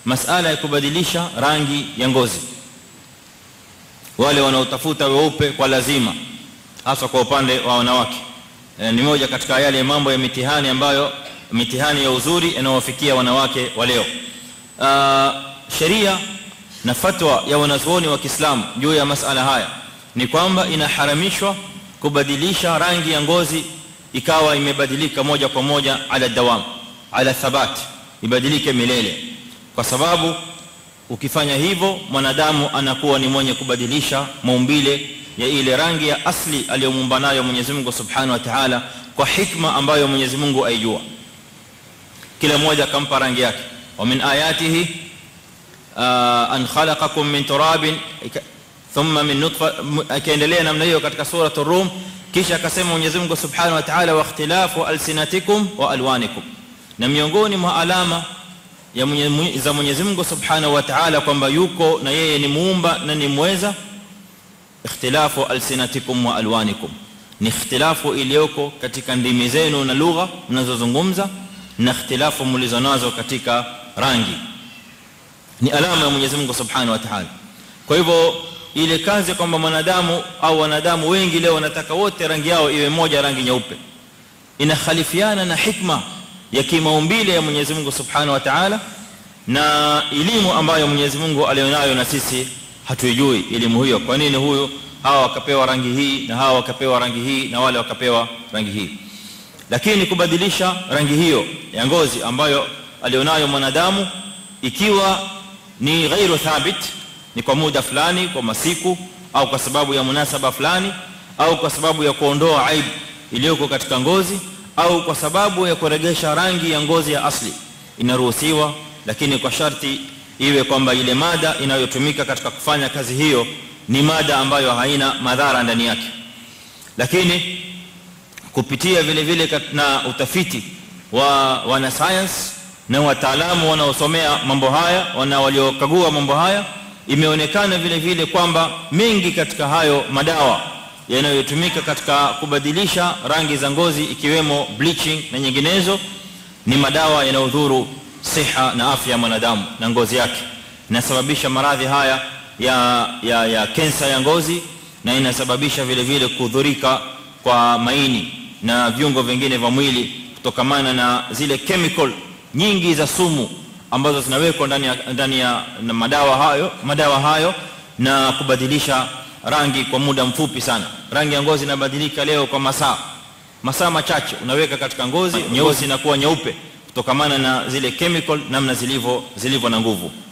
masala ya kubadilisha rangi ya ngozi wale wanaotafuta weupe kwa lazima hasa kwa upande wa wanawake e, ni moja katika yale mambo ya mitihani ambayo mitihani ya uzuri inayowafikia wanawake wa leo sheria na fatwa ya wanazuoni wa Kiislamu juu ya masala haya ni kwamba inaharamishwa kubadilisha rangi ya ngozi ikawa imebadilika moja kwa moja ala dawam ala thabat ibadilike milele kwa sababu ukifanya hivyo mwanadamu anakuwa ni mwenye kubadilisha maumbile ya ile rangi ya asli aliyomuumba nayo Mwenyezi Mungu Subhanahu wa Ta'ala kwa hikma ambayo Mwenyezi Mungu aijua kila mmoja akampa rangi yake wa min ayatihi an khalaqakum min turabin thumma min nutfa akaendelea namna hiyo katika sura ar-rum kisha akasema Mwenyezi Mungu Subhanahu wa Ta'ala wa ikhtilafu alsinatikum wa alwanikum na miongoni mwa alama ya mwenye, za Mwenyezi Mungu Subhanahu wa Ta'ala kwamba yuko na yeye ni muumba na ni mweza ikhtilafu alsinatikum wa alwanikum ni ikhtilafu iliyoko katika ndimi zenu na lugha mnazozungumza na ikhtilafu mlizonazo katika rangi ni alama ya Mwenyezi Mungu Subhanahu wa Ta'ala kwa hivyo ile kazi kwamba mwanadamu au wanadamu wengi leo wanataka wote rangi yao iwe moja rangi nyeupe inakhalifiana na hikma ya kimaumbile ya Mwenyezi Mungu Subhanahu wa Ta'ala na elimu ambayo Mwenyezi Mungu alionayo na sisi hatuijui elimu hiyo kwa nini huyu hawa wakapewa rangi hii na hawa wakapewa rangi hii na wale wakapewa rangi hii lakini kubadilisha rangi hiyo ya ngozi ambayo alionayo mwanadamu ikiwa ni ghairu thabit ni kwa muda fulani kwa masiku au kwa sababu ya munasaba fulani au kwa sababu ya kuondoa aibu iliyoko katika ngozi au kwa sababu ya kuregesha rangi ya ngozi ya asli inaruhusiwa lakini kwa sharti iwe kwamba ile mada inayotumika katika kufanya kazi hiyo ni mada ambayo haina madhara ndani yake lakini kupitia vile vile na utafiti wa wana science na wataalamu wanaosomea mambo haya wana waliokagua mambo haya imeonekana vile vile kwamba mengi katika hayo madawa yanayotumika katika kubadilisha rangi za ngozi ikiwemo bleaching na nyinginezo ni madawa yanayodhuru siha na afya ya mwanadamu na ngozi yake inasababisha maradhi haya ya ya ya kensa ya ngozi na inasababisha vile vile kudhurika kwa maini na viungo vingine vya mwili kutokamana na zile chemical nyingi za sumu ambazo zinawekwa ndani ya ndani ya na madawa hayo madawa hayo na kubadilisha rangi kwa muda mfupi sana rangi ya ngozi inabadilika leo kwa masaa masaa machache unaweka katika ngozi nyeusi inakuwa nyeupe kutokamana na zile chemical namna zilivyo zilivyo na nguvu